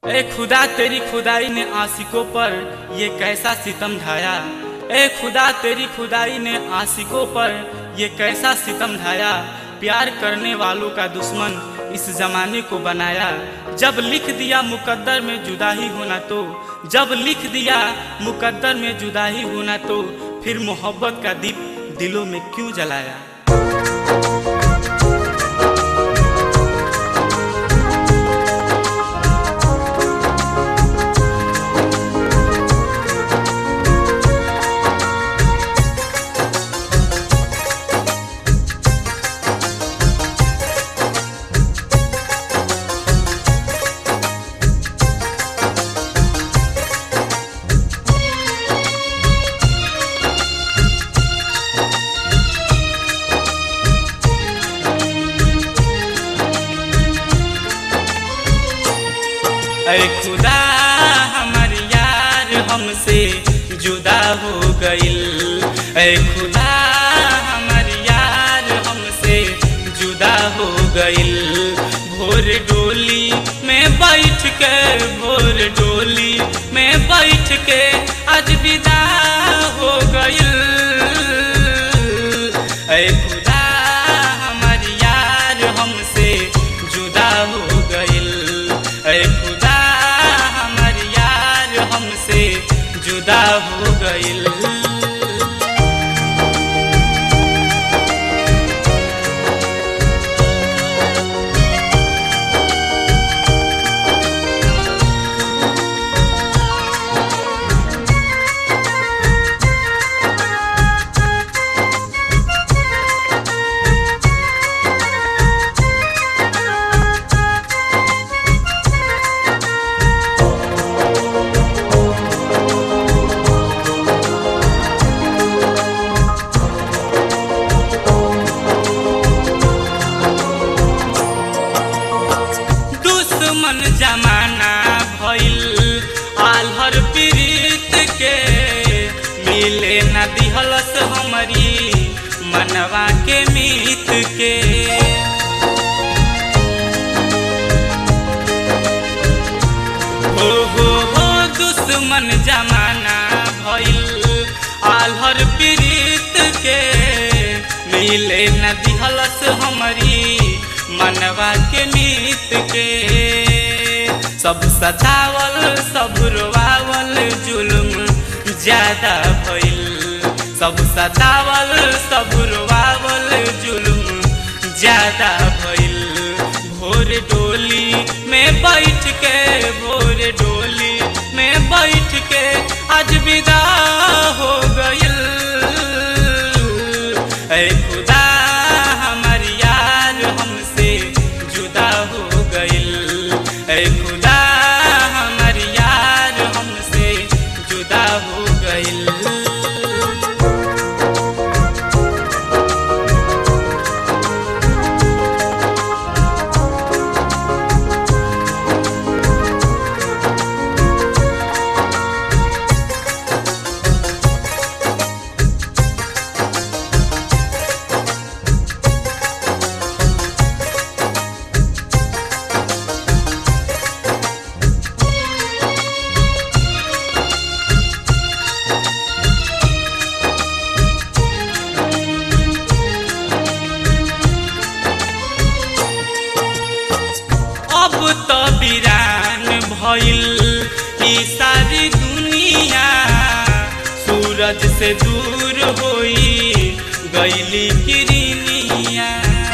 ए खुदा तेरी खुदाई ने आशिकों पर ये कैसा सितम ढाया ए खुदा तेरी खुदाई ने आशिकों पर ये कैसा सितम ढाया प्यार करने वालों का दुश्मन इस जमाने को बनाया जब लिख दिया मुकद्दर में जुदा ही होना तो जब लिख दिया मुकद्दर में जुदा ही होना तो फिर मोहब्बत का दीप दिलों में क्यों जलाया ऐ खुदा हमर यार हमसे जुदा हो गइल ऐ खुदा हमर यार हमसे जुदा हो गइल भोर डोली में बैठ के भोर डोली में बैठ के आज विदा हो गइल ऐ खुदा हमर यार हमसे जुदा हो गइल ऐ खुदा हमर यार हमसे जुदा हो गइल दुश्मन जमाना भइल आल्हर पीड़ित के मिले न दिहलस हमरी मनवा के मीत के हो हो हो दुश्मन जमाना भइल आल्हर पीड़ित के मिले न दिहलस हमरी मनवा के मीत के सब सतावल सब रोवावल जुल्म ज्यादा भइल सब सतावल सब रोवावल जुल्म ज्यादा भइल भोर डोली में बैठ के भोर डोली में बैठ के आज विदा हो गइल ऐ खुदा हमर यार हमसे जुदा हो गइल ऐ खुदा हमर यार हमसे जुदा हो गइल अब तो वीरान भइल ई सारी दुनिया सूरज से दूर होई गईली किरनिया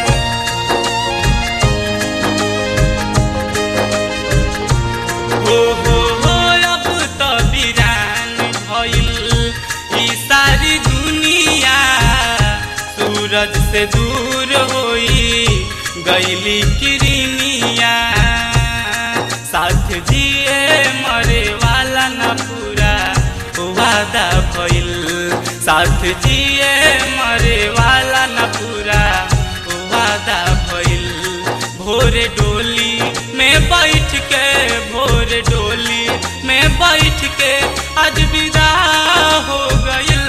हो हो हो अब तो वीरान भइल ई सारी दुनिया सूरज से दूर होई गईली किरनिया साथ जिए मरे वाला न पूरा वादा भइल साथ जिए मरे वाला न पूरा वादा भइल भोर डोली में बैठ के भोर डोली में बैठ के आज विदा हो गइल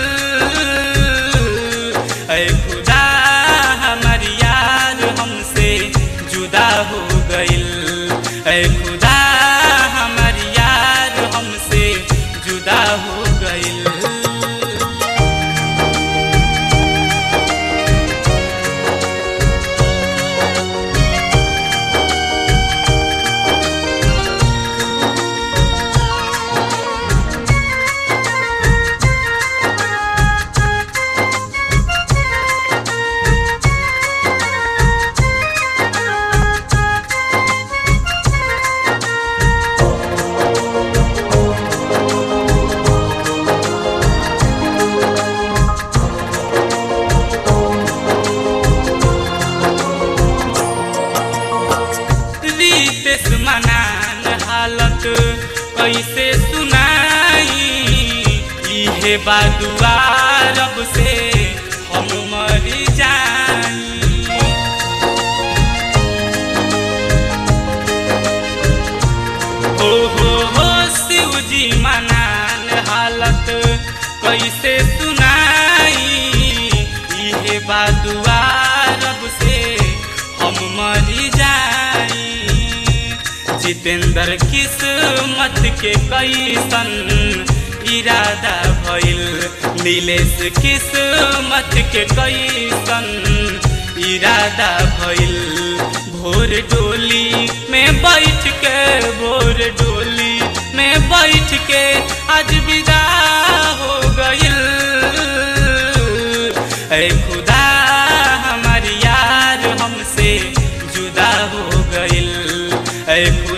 ऐ खुदा हमर यार हमसे जुदा हो गइल ऐ खुदा हम हालत कैसे सुनाई इहे बादुआ रब से हम मर जाई हो हो हो शिव जी मनान हालत कैसे सुनाई इहे बादुआ रब से हम मरी जाई जितेंद्र किस्मत के कैसन इरादा भइल नीलेश किस्मत के कैसन इरादा भइल भोर डोली में बैठ के भोर डोली में बैठ के आज विदा हो गइल ऐ खुदा हमार यार हमसे जुदा हो गइल ऐ खुदा